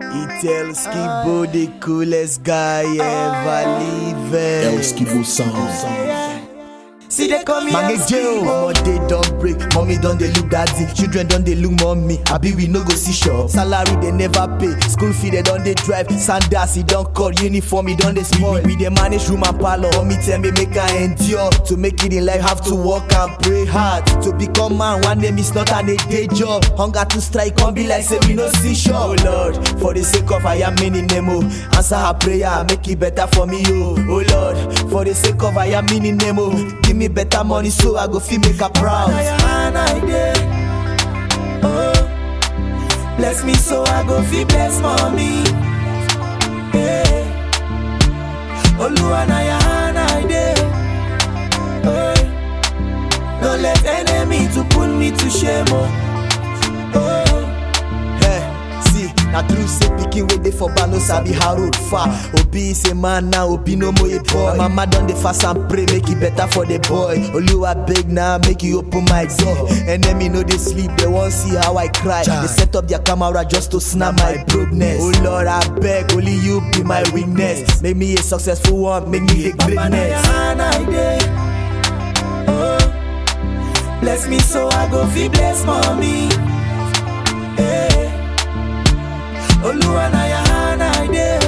tell Skibo the coolest guy ever living. El Skibo Sound. See they call me Mange jail. Mama they don't break, mommy don't they look daddy. Children don't they look mommy. I be we no go see shop. Salary they never pay. School fee they don't they drive. Sandals he don't call. Uniform he don't they spoil. We they manage room and parlor. Mommy tell me make I endure. To make it in life have to work and pray hard. To become man one day it's not an a day job. Hunger to strike come be like say we no see shop. Oh Lord, for the sake of I am meaning Nemo. Answer her prayer, make it better for me oh. Oh Lord, for the sake of I am meaning Nemo. Give me better money so I go feel make her proud. Oh, bless me so I go feel bless mommy. Hey. Oluwa na ya hand I dey. Oh, no let enemy to put me to shame. Oh, oh. Hey, see, na true say pikin wey dey for bar no sabi how road far. Obi is a man now, Obi no more a boy. My mama don dey fast and pray make it better for the boy. Oluwa beg now, make you open my door. Enemy no dey sleep, they wan see how I cry. They set up their camera just to snap my brokenness. Oh Lord, I beg, only you be my weakness. Make me a successful one, make me a greatness. Oh, bless me so I go feel bless mommy. Hey. Oluwa na ya hand I dey.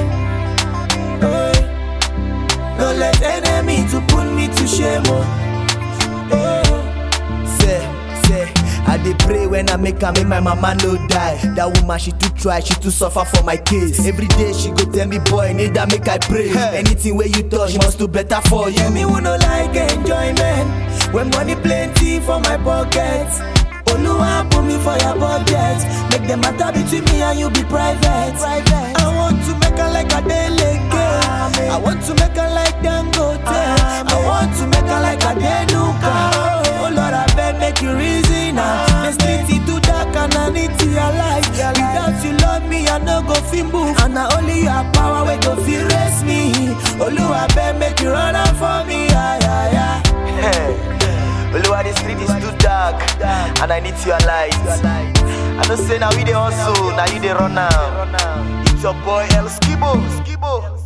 Oh, no let enemy to put me to shame. Oh, oh. say, say, I dey pray when I make her make my mama no die. That woman she too try, she too suffer for my case. Every day she go tell me, boy, need that make I pray. Anything where you touch must do better for you. Me who no like enjoyment when money plenty for my pocket. Oluwa put me for your budget. Make the matter between me and you be private. I want to make her like a deleke. I want to make her like Dangote. I want to make her like a Denuka. Oh Lord, I beg make you reason now. The street is too dark and I need to realize. Without you love me, I no go feel move. And I only your power we go feel rest me. Oluwa beg make you run out for me. Yeah, yeah, yeah. Oluwa, the street is too dark, and I need your light. I don't say now we dey hustle, now you dey run now. It's your boy El Skibo. Skibo.